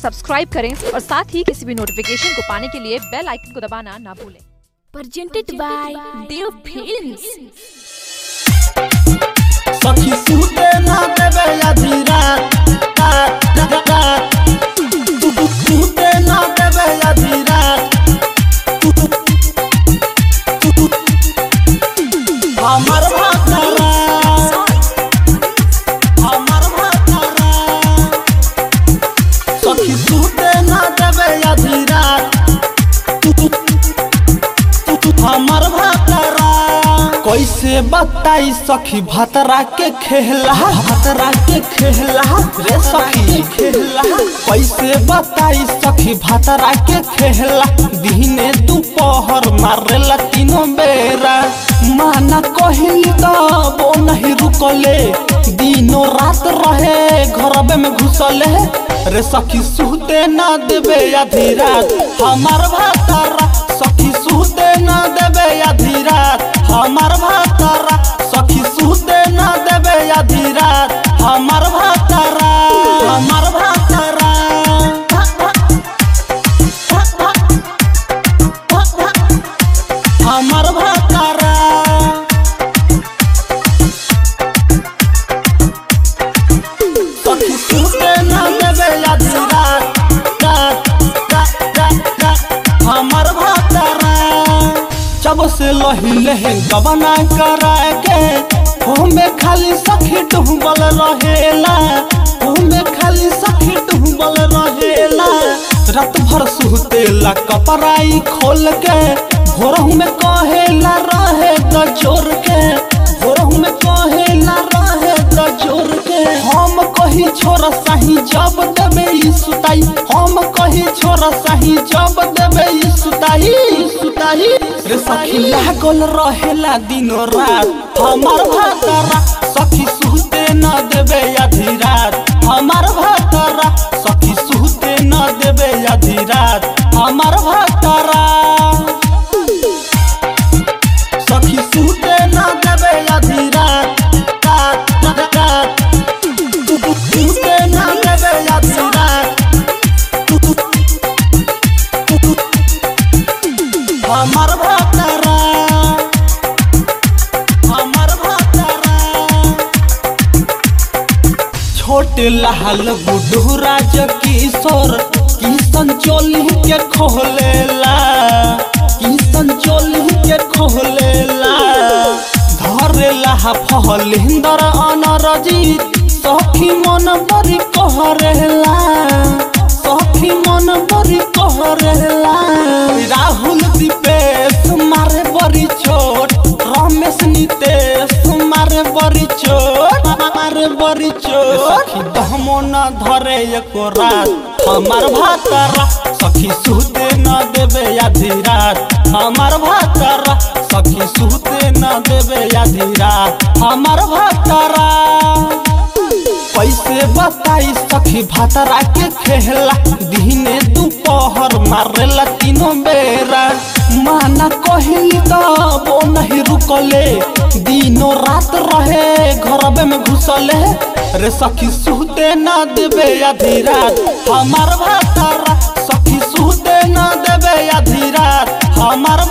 Subscribe करें और साथ ही किसी भी नोटिफिकेशन को पाने के लिए बेल आइकन को दबाना ना भूलें presented by Dev Films. सखी सूते ना देवे अधीरा सूते ना देवे अधीरा हमर भातरा हमर भातरा सखी सूते ना देवे अधीरा हमर भातरा कैसे बताई सखी भतरा के खेला भतरा के खेला रे सखी खेला कैसे बताई सखी भतरा के खेला दिने दोपहर मारेला तीनों बेरा माना कहिल तो वो नहीं रुकले दिनों रात रहे घरबे में घुसले रे सखी सुते ना देवे आधी रात हमार भातरा सखी सुते ना देवे आधी रात हमार भातरा सखी सुते ना देवे आधी रात हमार भातरा हमार भातरा हमार भातरा सखी सुते ना देवे आधी रात रात रात रात रात हमार भातरा जब से लही लहे गबना करा के होमे खाली सखी डूबल रहेला होमे खाली सखी डूबल रहेला रात भर सुतेला कपराई खोल के भोरहू में कहेला रहे द जोर के भोरहू में कहेला रहे द जोर के हम कही छोरा साही जब देबे ई सुताई हम कही छोरा साही जब देबे ई सुताई सुताई रे सखी लागल रहेला दिनो रात हमार भातरा सखी सुते न देबे आधी रात हमार भातरा सखी सुते न देबे आधी रात हमार भातरा सखी सुते न देबे आधी रात रात रात रात सुते न देबे आधी रात हमार भातरा हमार भातरा छोटे लाल बुढ़ू राज किशोर किशन चोली के खोलेला किशन चोली के खोलेला धरेला फहलिंदर अनरजीत सखी मन बरी कहरेला सखी मन बरी कहरेला राहुल दीपेश मारे बरी छोट रमेश नितेश मारे बरी चोट मारे बरी चोट सखी दहमो न धरे एको रात हमार भातरा सखी सुते न देवे आधी रात हमार भातरा सखी सुते न देवे आधी रात हमार भातरा कैसे बताई सखी भातरा के खेला दिने दोपहर मारेला तीनों बेरा माना कहिली तो वो नहीं रुकले दिनों रात रहे घरबे में घुसले रे सखी सुते ना देवे आधी रात हमार भातरा सखी सुते ना देवे आधी रात हमार